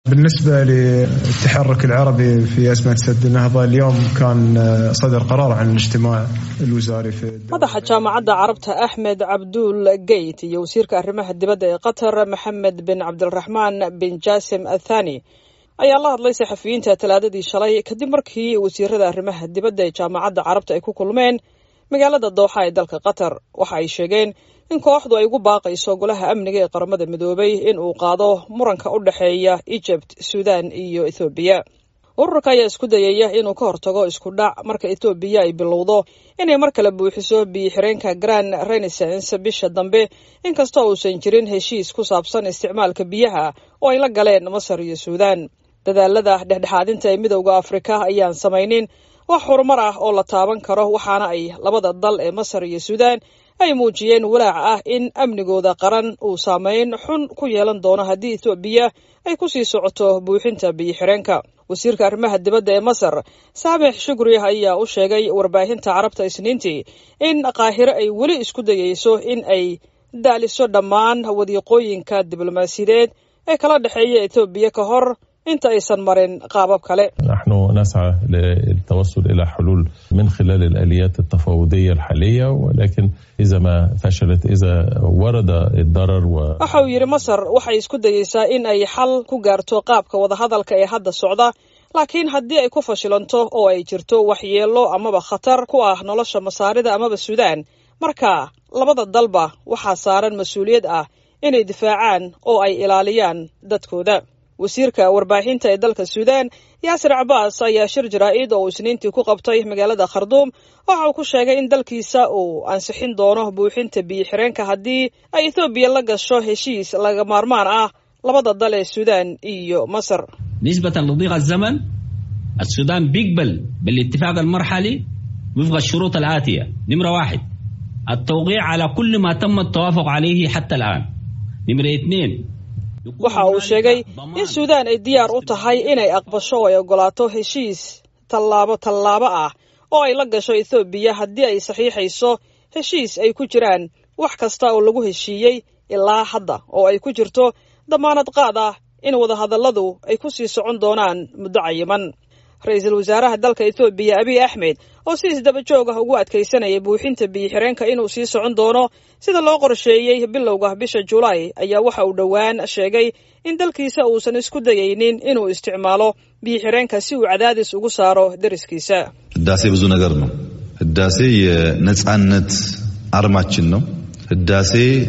بالنسبة للتحرك العربي في أزمة سد النهضة اليوم كان صدر قرار عن الاجتماع الوزاري في madaxa jaamacadda carabta axmed cabduul geyt iyo wasiirka arrimaha dibadda ee qatar maxamed bin cabdiraxmaan bin jaasim athani ayaa la hadlay saxafiyiinta talaadadii shalay kadib markii wasiirada arrimaha dibadda ee jaamacadda carabta ay ku kulmeen magaalada dooxa ee dalka qatar waxa ay sheegeen in kooxdu ay ugu baaqayso golaha amniga ee qaramada midoobay in uu qaado muranka u dhexeeya ejipt suudan iyo ethoobiya ururka ayaa isku dayaya inuu ka hortago isku dhac marka ethoobiya ay bilowdo inay mar kale buuxiso biyo-xireenka grand renaissance bisha dambe inkastoo uusan jirin heshiis ku saabsan isticmaalka biyaha oo ay la galeen masar iyo suudan dadaalada dhexdhexaadinta ee midowda afrika ayaan samaynin wax horumar ah oo la taaban karo waxaana ay labada dal ee masar iyo suudan ay muujiyeen walaac ah in amnigooda qaran uu saameyn xun ku yeelan doono haddii ethoobiya ay ku sii socoto buuxinta biyo-xireenka wasiirka arrimaha dibadda ee masar saamix shukri ayaa u sheegay warbaahinta carabta isniintii in qaahiro ay weli isku dayeyso in ay daaliso dhammaan wadiiqooyinka diblomaasiyadeed ee kala dhexeeya ethoobiya ka hor inta aysan marin qaabab kale نحن نسعى للتوصل إلى حلول من خلال الآليات التفاوضية الحالية ولكن إذا ما فشلت إذا ورد الضرر و... waxa uu yidhi masar waxay isku dayeysaa in ay xal ku gaarto qaabka wadahadalka ee hadda socda laakiin haddii ay ku fashilanto oo ay jirto waxyeello amaba khatar ku ah nolosha masaarida amaba suudaan marka labada dalba waxaa saaran mas-uuliyad ah inay difaacaan oo ay ilaaliyaan dadkooda wasiirka warbaahinta ee dalka suudan yaasir cabaas ayaa shir jaraa'id oo uu isniintii ku qabtay magaalada kharduum waxa uu ku sheegay in dalkiisa uu ansixin doono buuxinta biyo-xireenka haddii ay ethoobiya la gasho heshiis laga maarmaan ah labada dal ee suudan iyo masar نسبة لضيق الزمن السودان بيقبل بالاتفاق المرحلي وفق الشروط الآتية نمرة واحد التوقيع على كل ما تم التوافق عليه حتى الآن نمرة اثنين waxa uu sheegay in suudaan ay diyaar u tahay inay aqbasho oo ay ogolaato heshiis tallaabo tallaabo ah oo ay la gasho ethoobiya haddii ay saxiixayso heshiis ay ku jiraan wax kasta oo lagu heshiiyey ilaa hadda oo ay ku jirto damaanad qaad ah in wadahadalladu ay ku sii socon doonaan muddo cayiman ra-iisul wasaaraha dalka ethoobiya abiy axmed oo si isdaba joog ah ugu adkaysanaya buuxinta biyo-xireenka inuu sii socon doono sida loo qorsheeyey bilowga bisha julaay ayaa waxa uu dhowaan sheegay in dalkiisa uusan isku dayaynin inuu isticmaalo biyo-xireenka si uu cadaadis ugu saaro deriskiisa ህዳሴ ብዙ ነገር ነው። ህዳሴ የነጻነት አርማችን ነው። ህዳሴ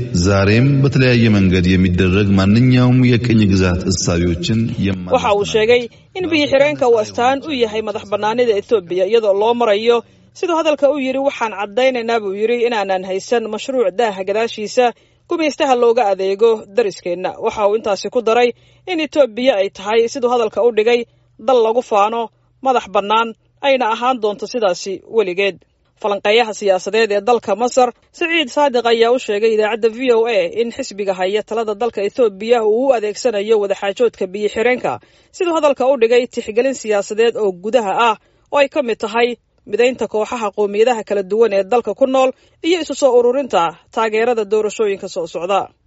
ዛሬም በተለያየ መንገድ የሚደረግ ማንኛውም የቅኝ ግዛት እሳቤዎችን waxa uu sheegay in biyo-xireenka uu astaan u yahay madax bannaanida ethoobiya iyadoo loo marayo siduu hadalka u yidhi waxaan caddaynaynaa buu yidhi inaanan haysan mashruuc daaha gadaashiisa gumaystaha looga adeego dariskeenna waxa uu intaasi ku daray in etoobiya ay tahay siduu hadalka u dhigay dal lagu faano madax bannaan ayna ahaan doonto sidaasi weligeed falanqeeyaha siyaasadeed ee dalka masar siciid saadiq ayaa u sheegay idaacadda v o a in xisbiga haya talada dalka ethoobiya uu u adeegsanayo wadaxaajoodka biyo-xireenka siduu hadalka u dhigay tixgelin siyaasadeed oo gudaha ah oo ay ka mid tahay midaynta kooxaha qowmiyadaha kala duwan ee dalka ku nool iyo isu soo ururinta taageerada doorashooyinka soo socda